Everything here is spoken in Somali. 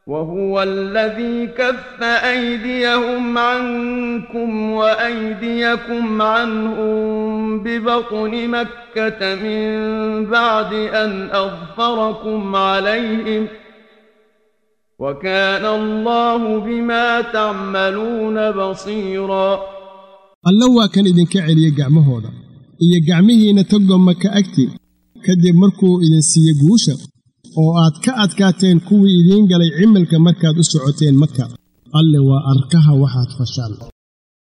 وهو الذي كف أيديهم عنكم وأيديكم عنهم ببطن مكة من بعد أن أظفركم عليهم وكان الله بما تعملون بصيرا alla waa kan idinka celiya gacmahooda iyo gacmihiinna togo maka agtii kadib markuu idin siiye guusha oo aad ka adkaateen kuwii idiin galay cimilka markaad u socoteen maka alle waa arkaha waxaad fashaan